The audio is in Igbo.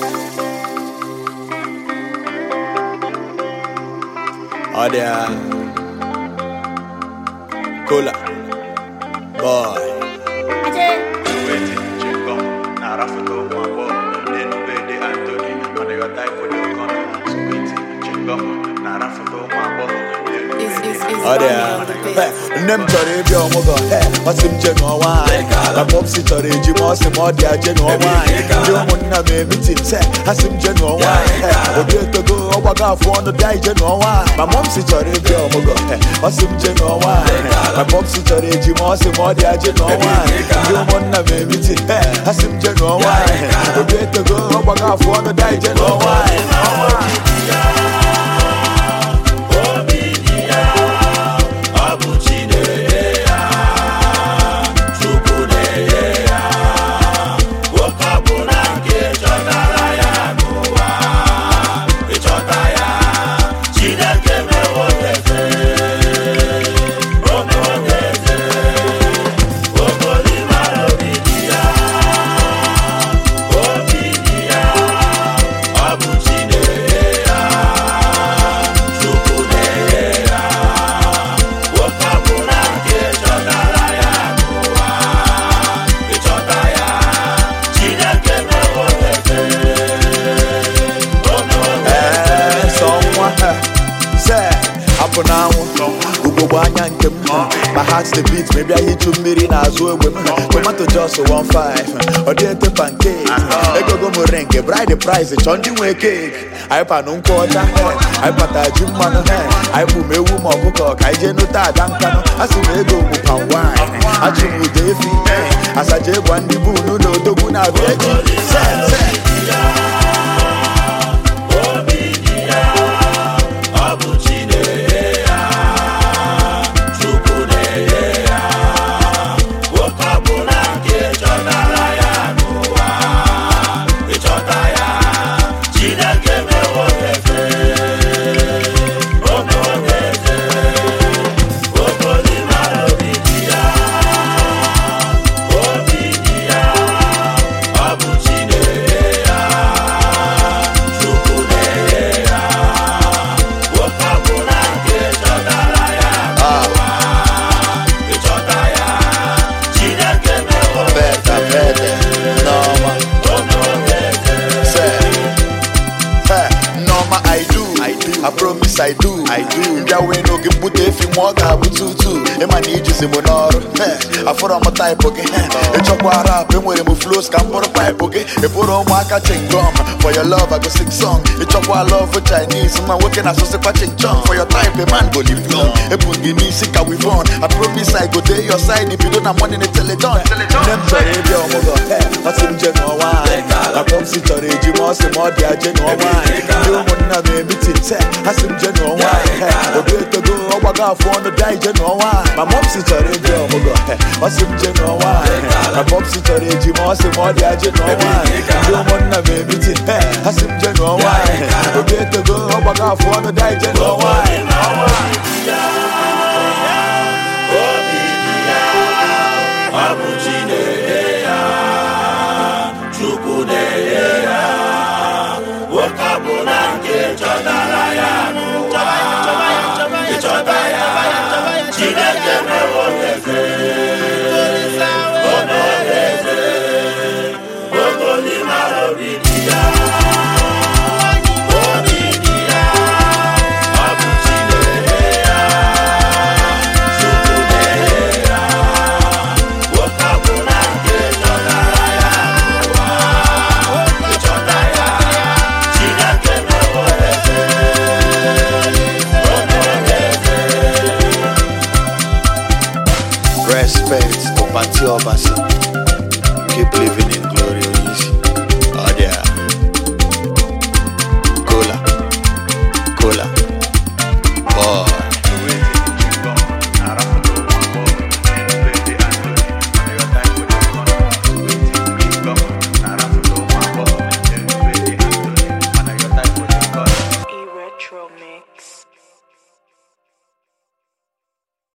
Ọ dị a Kola Boy Wetin chingom na arafuto ụmụ agbọghọ na-enubede Anthony mana ịghọta ifodo kọnọ Sweet chingom na arafuto ụmụ agbọghọ Is is is Ọ dị a Bonnie on the beat. Hey, Nne m chọrọ ịbịa ọmụgwọ Hey, ọ sị m je ṅụọ nwaanyị Na popsi chọrọ eji m ọ sị m ọ dị aje ṅụọ nwaanyị Ndị ụmụnna m emitin se ha sị m je ṅụọ nwaanyị Hey, Obi etogo ọgbago afọ ọnụ bịa ije ṅụọ nwaanyị Ma mọmsi chọrọ ịbịa ọmụgwọ Hey, ọ sị m je ṅụọ nwaanyị Na popsi chọrọ eji m ọ sị m ọ dị aje ṅụọ nwaanyị Ndị ụmụnna m emitin Hey, ha sị m je ṅụọ nwaanyị Obi etogo ọgbago afọ ọnụ bịa ije ṅụọ nwaanyị Ee, sọ nwa ha. se apụ n'anwụ ugogbe anya nke m ma heart the beat ma bịa hichu mmiri n'azụ egbe m tomato jos 15 ọ dị ete pancake egogo m ring bride price chọọ ndị nwe cake anyị panụ nkwụ ọcha anyị pata ji mmanụ anyị bụ m ewu ma ọkụkọ ka anyị jee nụta ada nkanụ a sị m ego bụ pan wine achụ m ụda efi asaja ịgwa ndị bunu na odogwu na-abịa echi se se Beta, beta, Norma. Say, hey, Norma, I do, I do, I promise I do, I do. Mbịa wee n'oge mbute efi ma ọ ga-abụ tutu ịma na ijizi m n'ọrụ Hey, afụrọ m taịpụ gị hey, ịchọkwa rap enwere m flows ka m bụrụ paịpụ gị ị bụrụ ụmụaka chingom for your love I go sing song ịchọkwa love Chinese nwa nwoke na-asụsịkwa chingchong for your type a man go live long ebu gị n'isi ka we born I promise I go dey your side bido na money na teledon nne m chọrọ ịbịa ọmụgwọ ọ sị m je ṅụọ nwaanyị na pọpsi chọrọ eji m ọ sị m ọ dị aje ṅụọ nwaanyị ndị ụmụnna m emitin se ha sị m je ṅụọ nwaanyị obi etogo ọgbago afọ ọnụ bịa ije ṅụọ nwaanyị ma mọpsi chọrọ ịbịa ọmụgwọ ọ sị m je ṅụọ nwaanyị na pọpsi chọrọ eji m ọ sị m ọ dị aje ṅụọ nwaanyị ndị ụmụnna m emitin ha sị m je ṅụọ nwaanyị obi etogo ọgbago afọ ọnụ bịa ije ṅụọ nwaanyị Respect, Opati Obasi. Keep living in